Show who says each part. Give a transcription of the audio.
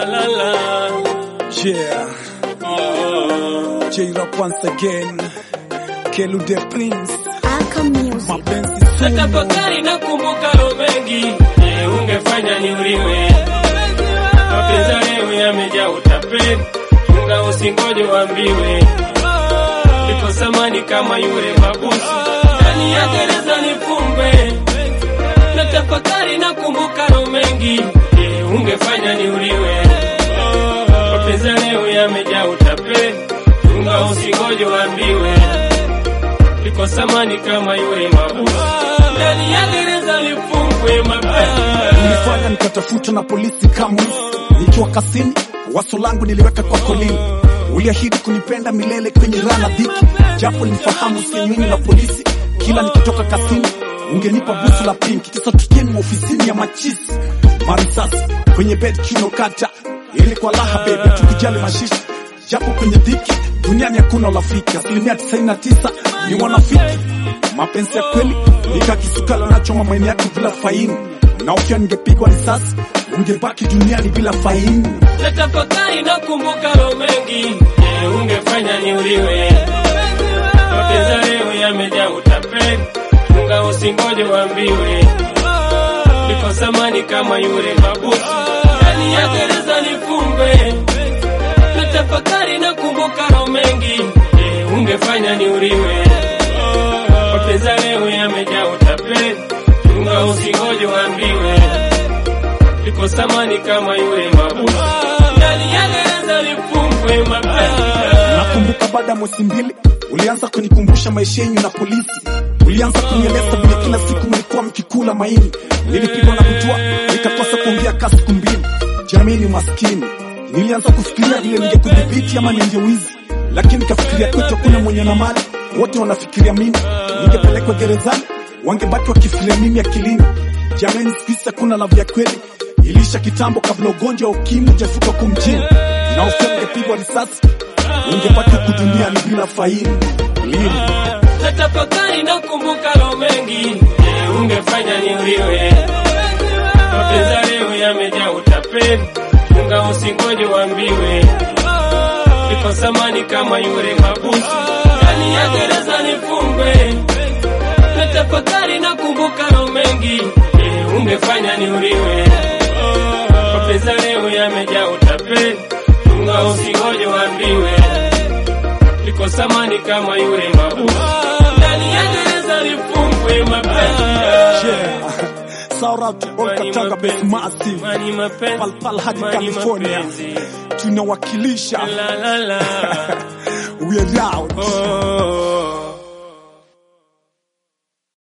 Speaker 1: la la la.
Speaker 2: Yeah,
Speaker 1: Oh.
Speaker 2: J-Rock once again. Kelu the Prince.
Speaker 3: Aka Music.
Speaker 2: Mapenzi sumu.
Speaker 1: Natafakari na kumbuka lo mengi, je, ungefanya niuliwe? Mapenzi leo yamejaa utapeli, chunga usingoje uambiwe. Niko samani kama yule mabusu, ndani ya gereza nifungwe. Natafakari na kumbuka lo mengi, je, ungefanya niuliwe? Mapenzi leo yamejaa utapeli, chunga usingoje uambiwe. Niko samani kama yule mabusu, ndani ya gereza nifungwe mapenzi.
Speaker 2: Nilifanya nikatafuta na polisi kama nikiwa kasini, waso langu niliweka kwa kolini. Uliahidi kunipenda milele kwenye raha na dhiki, japo nilifahamu sinyweni na polisi. Kila nikitoka kasini ungenipa busu la pinki, kisa tukieni ofisini ya machisi. Marisasi kwenye bed chuno kata, ili kwa raha bebe, tukijali mashishi japo kwenye dhiki duniani hakuna urafiki, asilimia 99 ni wanafiki. Mapenzi ya kweli nikakisuka lanachoma maini yako bila faini, na ukiwa ningepigwa risasi ungebaki duniani bila faini.
Speaker 1: Natafakari na kumbuka lo mengi, je, ungefanya niuliwe? Mapenzi leo yamejaa utapeli, chunga usingoje uambiwe. Niko samani kama yule mabusu, ndani ya gereza nifungwe. Natafakari na kumbuka lo mengi, je, ungefanya niuliwe? Mapenzi leo yamejaa utapeli, chunga usingoje uambiwe. Niko samani kama yule mabusu, ndani ya gereza nifungwe mapenzi.
Speaker 2: Nakumbuka baada ya mwezi mbili ulianza kunikumbusha maisha yenyu na polisi. Ulianza kunieleza vile kila siku mlikuwa mkikula maini. Nilipigwa na butwa nikakosa kuongea kasi siku mbili. Jamii ni maskini. Nilianza kufikiria vile ningekudhibiti ama ningewizi, lakini nikafikiria kwetu hakuna mwenye na mali, wote wanafikiria mimi. Ningepelekwa gerezani, wangebaki wakifikiria mimi akilini. Jamani, siku hizi hakuna love ya kweli, ilisha kitambo kabla ugonjwa wa ukimwi hujafika huku mjini, na ukiwa ungepigwa risasi ungebaki huku duniani bila faini. Lini?
Speaker 1: Natafakari na kumbuka lo mengi, je, ungefanya niuliwe? Mapenzi leo yamejaa utapeli, chunga usingoje uambiwe. Niko samani kama yule mabusu, ndani ya gereza nifungwe. Natafakari na kumbuka lo mengi, je, ungefanya niuliwe? Mapenzi leo yamejaa utapeli, chunga usingoje uambiwe. Niko samani kama yule mabusu, ndani ya gereza nifungwe mapenzi.
Speaker 2: Yeah. Shout out to all
Speaker 1: Money
Speaker 2: Katanga based
Speaker 1: mapenzi,
Speaker 2: massive.
Speaker 1: money mapenzi,
Speaker 2: Pal pal hadi
Speaker 1: money
Speaker 2: California.
Speaker 1: mapenzi.
Speaker 2: Tunawakilisha.
Speaker 1: La la la.
Speaker 2: We are out.
Speaker 1: Oh.